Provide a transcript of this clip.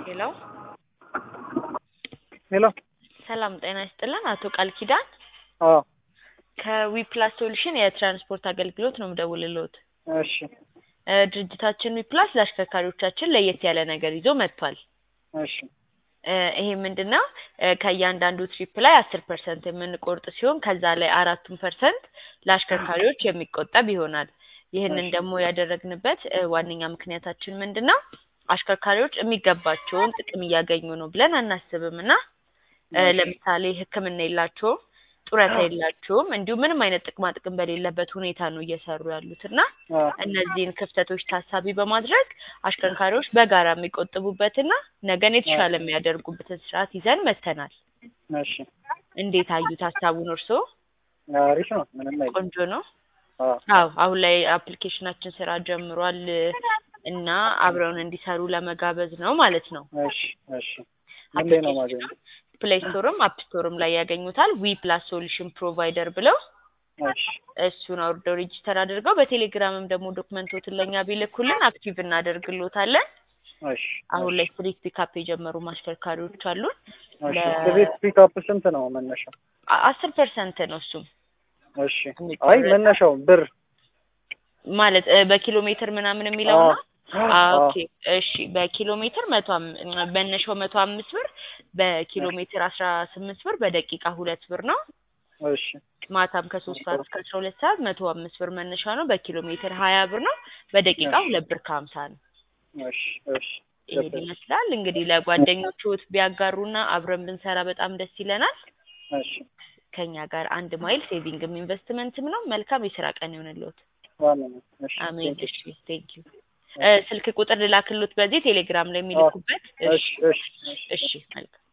ሄሎ ሄሎ ሰላም ጤና ይስጥልን። አቶ ቃል ኪዳን አዎ ከዊፕላስ ሶሉሽን የትራንስፖርት አገልግሎት ነው የምደውልልዎት። እሺ እ ድርጅታችን ዊፕላስ ለአሽከርካሪዎቻችን ለየት ያለ ነገር ይዞ መጥቷል። እሺ እ ይሄ ምንድን ነው? እ ከእያንዳንዱ ትሪፕ ላይ አስር ፐርሰንት የምንቆርጥ ሲሆን ከዛ ላይ አራቱን ፐርሰንት ለአሽከርካሪዎች የሚቆጠብ ይሆናል። ይህንን እሺ። ደግሞ ያደረግንበት እ ዋነኛ ምክንያታችን ምንድን ነው? አሽከርካሪዎች የሚገባቸውን ጥቅም እያገኙ ነው ብለን አናስብም እና እ እሺ። ለምሳሌ ሕክምና የላቸውም፣ ጡረታ የላቸውም፣ እንዲሁም ምንም አይነት ጥቅማ ጥቅም በሌለበት ሁኔታ ነው እየሰሩ ያሉት እና አዎ እነዚህን ክፍተቶች ታሳቢ በማድረግ አሽከርካሪዎች በጋራ የሚቆጥቡበትና ነገን የተሻለ የሚያደርጉበትን ስርዓት ይዘን መጥተናል። እሺ እንዴት አዩት ሀሳቡን እርስዎ? አሪፍ ነው። ምንም አይልም። ቆንጆ ነው። አዎ አዎ አሁን ላይ አፕሊኬሽናችን ስራ ጀምሯል እና አብረውን እንዲሰሩ ለመጋበዝ ነው ማለት ነው። እሺ እሺ ምን ላይ ነው ማገኘው? ፕሌይ ስቶርም አፕ ስቶርም ላይ ያገኙታል። ዊ ፕላስ ሶሉሽን ፕሮቫይደር ብለው እሺ እሱን አውርደው ሬጂስተር አድርገው በቴሌግራምም ደግሞ ዶክመንቶትን ለእኛ ቢልኩልን አክቲቭ እናደርግሎታለን። እሺ አሁን ላይ ስትሪት ፒካፕ የጀመሩ ማሽከርካሪዎች አሉን። እሺ ለ- ስቤት ፒክአፕ ስንት ነው መነሻው? አ- አስር ፐርሰንት ነው እሱም እሺ አይ የሚቆረጥ መነሻው ብር ማለት እ በኪሎ ሜትር ምናምን የሚለው ነው። አዎ አዎ አዎ ኦኬ እሺ በኪሎ ሜትር መቶ አም- መነሻው መቶ አምስት ብር በኪሎ ሜትር አስራ ስምንት ብር በደቂቃ ሁለት ብር ነው። እሺ ማታም ከሶስት ሰዓት እስከ አስራ ሁለት ሰዓት መቶ አምስት ብር መነሻ ነው። በኪሎ ሜትር ሀያ ብር ነው። በደቂቃ እሺ ሁለት ብር ከሀምሳ ነው። እሺ እሺ ይሄን ገባኝ። ይመስላል እንግዲህ ለጓደኞቹት ቢያጋሩና አብረን ብንሰራ በጣም ደስ ይለናል። እሺ ከኛ ጋር አንድ ማይል ሴቪንግም ኢንቨስትመንትም ነው። መልካም የስራ ቀን ይሆንልዎት። ዋና ነው። እሺ አሜን። ቴንክ ዩ እሺ ቴንክ ዩ። እ ስልክ ቁጥር ልላክሎት በዚህ ቴሌግራም ላይ የሚልኩበት። እሺ እሺ እሺ እሺ መልካም